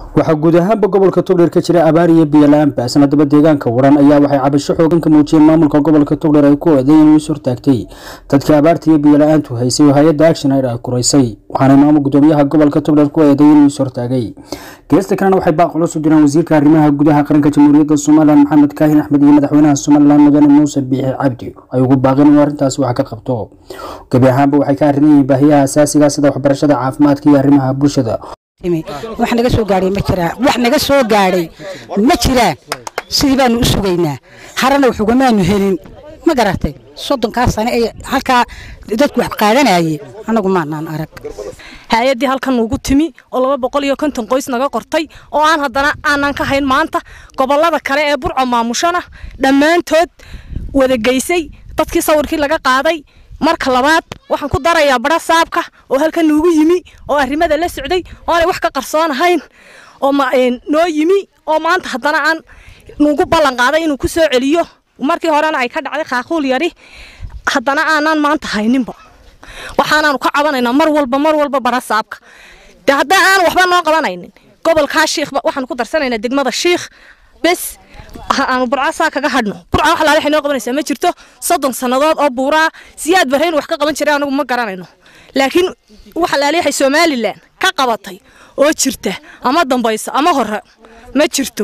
waxaa guud ahaanba gobolka togdheer ka jira abaar iyo biyo la-aan baasna daba deegaanka waran ayaa waxay cabasho xoogan ka muujiyeen maamulka gobolka togdheer ay ku eeday inuu is hortaagtay dadkii abaarta iyo biyo la-aantu haysay oo hay-adda action aid ay kuraysay waxaana maamul gudoomiyaha gobolka togdheer ku eeday inuu is hortaagay geesta kalena waxay baaq culus u direen wasiirka arrimaha gudaha qaranka jamhuuriyadda somalilan maxamed kaahin axmed iyo madaxweynaha somalilan mudane muuse biixi cabdi ay ugu baaqeen inuu arrintaasi wax ka qabto gebi ahaanba waxay ka arrinan yihiin baahiyaha asaasiga sida waxbarashada caafimaadka iyo arrimaha bulshada wax naga soo gaadhay ma jiraan wax naga soo gaadhay ma jiraan sidii baanu u sugaynaa harana waxugamaanu helin ma garatay soddonkaa sane ee halkaa dadku wax qaadanayay annagu maanaan arag hay-addii halkan nuugu timi oo laba boqol iyo konton qoys naga qortay oo aan haddana aanan ka hayn maanta gobollada kale ee burco maamushana dhammaantood wada geysay dadkii sawirkii laga qaaday marka labaad waxaan ku darayaa bara saabka oo halkan nuugu yimi oo arrimada la socday oo aanay wax ka qarsoonahayn oo noo yimi oo maanta haddana aan nuugu ballan qaaday inuu ku soo celiyo markii horena ay ka dhacday khaaquul yari haddana aanaan maanta hayninba waxaanaanu ka cabanaynaa mar walba mar walba bara saabka de haddaan aan waxba noo qabanaynin gobolkaa shiikhba waxaanu ku darsanaynaa degmada shiikh bes aanu burcasaa kaga hadhno burca wax laale waxay noo qabanaysaa ma jirto soddon sannadood oo buuraa siyaad barrayn wax ka qaban jiray anagu ma garanayno laakiin wax laale waxay somalilan ka qabatay oo jirta ama dambaysa ama hore ma jirto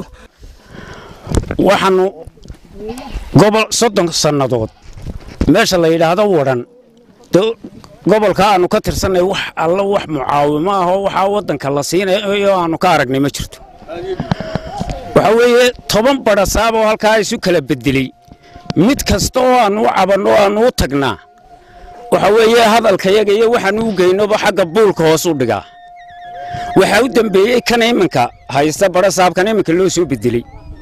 waxaanu gobol soddon sannadood meesha la yidhaahdo wadhan gobolka aanu ka tirsanay wax alla wax mucaawimo ah oo waxaa waddanka la siinayo aanu ka aragnay ma jirto waxaa weeye toban badhasaab oo halkaa isu kala bedelay mid kasta oo aannu u cabanno o aannu u tagnaa waxaa weeye hadalkayaga iyo waxaannu u geynoba xagga buulka hoos u dhigaa waxaa u dembeeyey kan iminka haysta badhasaabkan iminka loo soo bedeley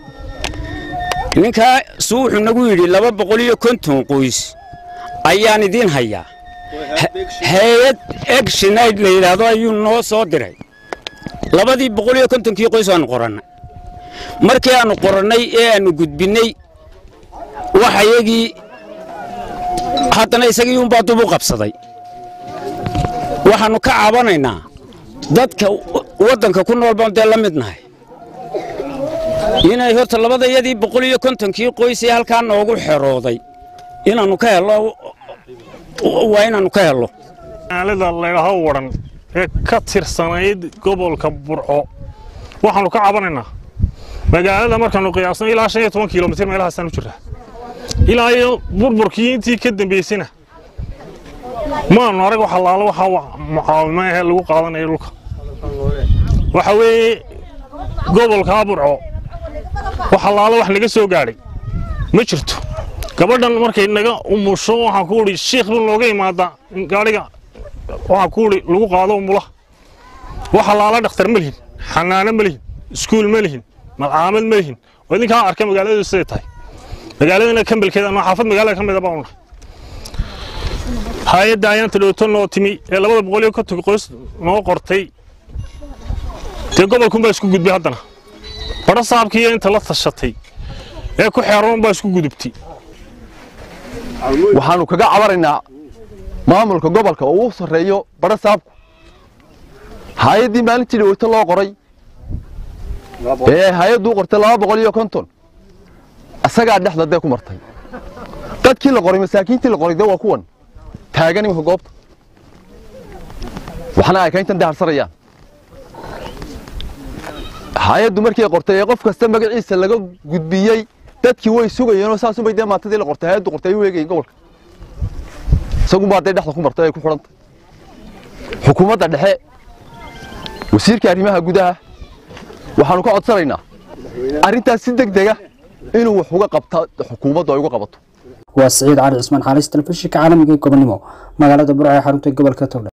ninkaa suu wuxuu nagu yidhi laba boqol iyo konton qoys ayaan idiin hayaa hay-ad egshinayd la yidhaahdo ayuu noo soo diray labadii boqol iyo kontonkii qoys waannu qorannay markii aannu qorannay ee aannu gudbinnay waxayagii haddana isagii unbaa dub u qabsaday waxaannu ka cabanaynaa dadka waddanka ku nool baan dee la mid nahay inay horta labadayadii boqol iyo kontonkii qoysee halkaa noogu xerooday inaannu ka hello waa inaannu ka hello magaalada layidhaaho wadhan ee ka tirsanayd gobolka burco waxaannu ka cabanaynaa magaalada markaannu qiyaasno ilaa shan iyo toban kilomitir meelahaasaan u jirraa ilaa iyo burburkii intii ka dambaysayna maannu arag wax allaalo waxaa mucaawimo ahee lagu qaadanayo dhulka waxa weeye gobolkaa burco wax allaalo wax naga soo gaadhay ma jirto gabadhan markay naga umusho waxaan ku idhi shiikh buu nooga imaadaa in gaadhiga waxaan ku idhi lagu qaado umulaha wax allaala dhakhtar ma lihin xanaano ma lihin iskuul ma lihin malcaamad ma lihin oo idinkaa arka magaaladu siday tahay magaaladana kambelkeeda anoo xaafad magaalada ka mida baan unahay hay-adda ayaanta dhowto noo timi ee labada boqol iyo konton qoys noo qortay dee gobolkunbaa isku gudbay haddana badho saabkiiyo inta la tashatay ee ku xeeroon baa isku gudubtay waxaannu kaga cabanaynaa maamulka gobolka oo u sarreeyo badho saabku hay-addii maalintii dhaweyto loo qoray ee hay-adduu qortay laba boqol iyo konton isagaa dhexda dee ku martay dadkii la qoray masaakiintii la qoray dee waa kuwan taagan iminka goobta waxna ay kayntan daharsarayaan hay-addu markii qortay ee qof kasta magaciisa laga gudbiyey dadkii way sugayeenoo saasunbay dee maantadii la qortay hay-addu qortay ay u eegayeen gobolka isagunbaa dee dhexda ku martay ay ku xidhantay xukuumadda dhexe wasiirka arrimaha gudaha waxaannu ka codsanaynaa arrintaas si deg dega inuu wax uga qabta xukuumaddu ay uga qabato waa siciid cali cismaan xaalis telefishinka caalamiga ee gobonnimo magaalada burca ee xarunta gobolka togdhe